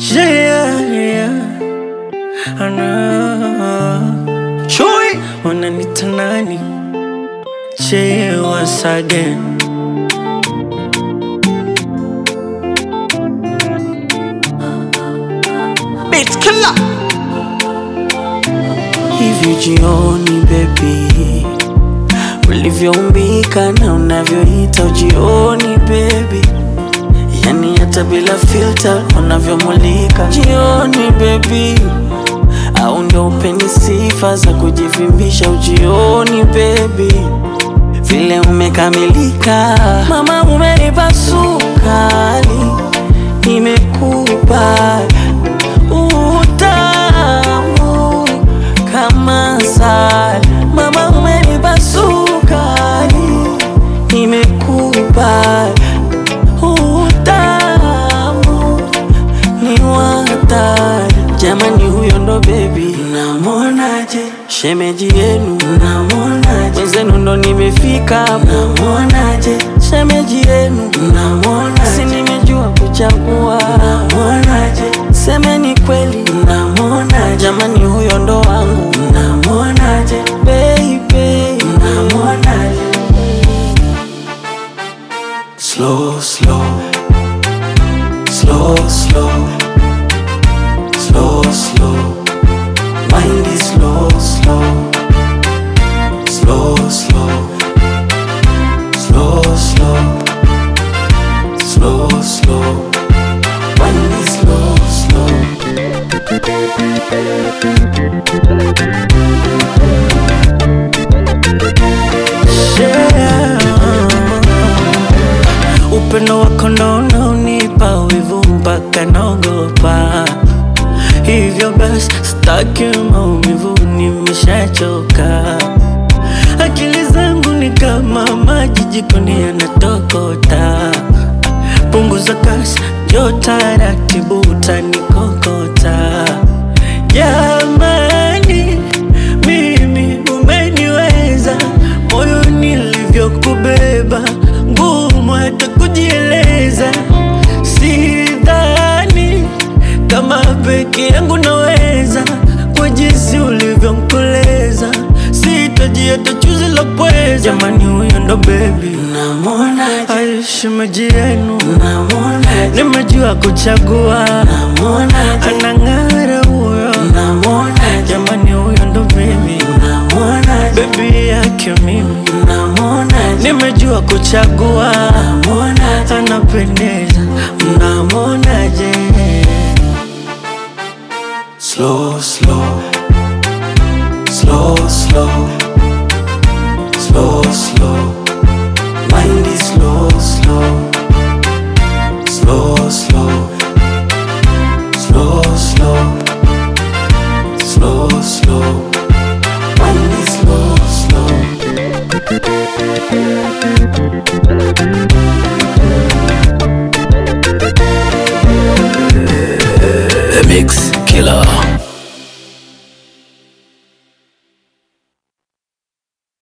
Yeah, yeah. I know. Chui, wananita nani? Che once again. Beat killer. Hivi jioni baby, ulivyoumbika na unavyoita ujioni baby, yani hata bila filter unavyomulika jioni baby, au ndo upeni sifa za kujivimbisha ujioni baby, vile umekamilika mama, umenipa sukari, nimekupa utamu kama sali, mama, umenipa sukari, nimekupa utamu ni watari jamani, huyo ndo bebi, namwonaje? Shemeji yenu namwonaje? Wenzenu ndo nimefika, namwonaje? Shemeji yenu namwonaje? Si nimejua kuchagua, namwonaje? Semeni kweli, namwonaje? Jamani, huyo ndo wangu, namwonaje? Baby, namwonaje? Slow, slow, slow, slow, slow, slow. Mind is slow, slow, slow, slow, slow, slow, slow, slow. Mind is slow, slow. Yeah. Upendo wako ndo unaonipa wivu mpaka naogopa, hivyo basi staki maumivu, nimeshachoka. Akili zangu ni kama maji jikoni yanatokota, punguza kasi, njoo taratibu, utanikokota. Jamani, mimi umeniweza, moyo nilivyokubeba, ngumu hata kujieleza. Sidhani kama peke yangu naweza, kwa jinsi ulivyomkoleza, sitaji hata chuzi la pweza. Jamani, huyo ndo bebi, namwonaje? Ai, shemeji yenu, namwonaje? Nimejua kuchagua, namwonaje? Anang'ara huyo, namwonaje? Jamani, huyo ndo bebi, namwonaje? Bebi yake mimi, namwonaje? Nimejua kuchagua, namwonaje? Anapendeza, mnamwonaje? Slow, slow, slow, slow, slow, slow. Mind is slow, slow, slow, slow, slow, slow, slow, slow. Mind is slow, slow. The Mix Killer.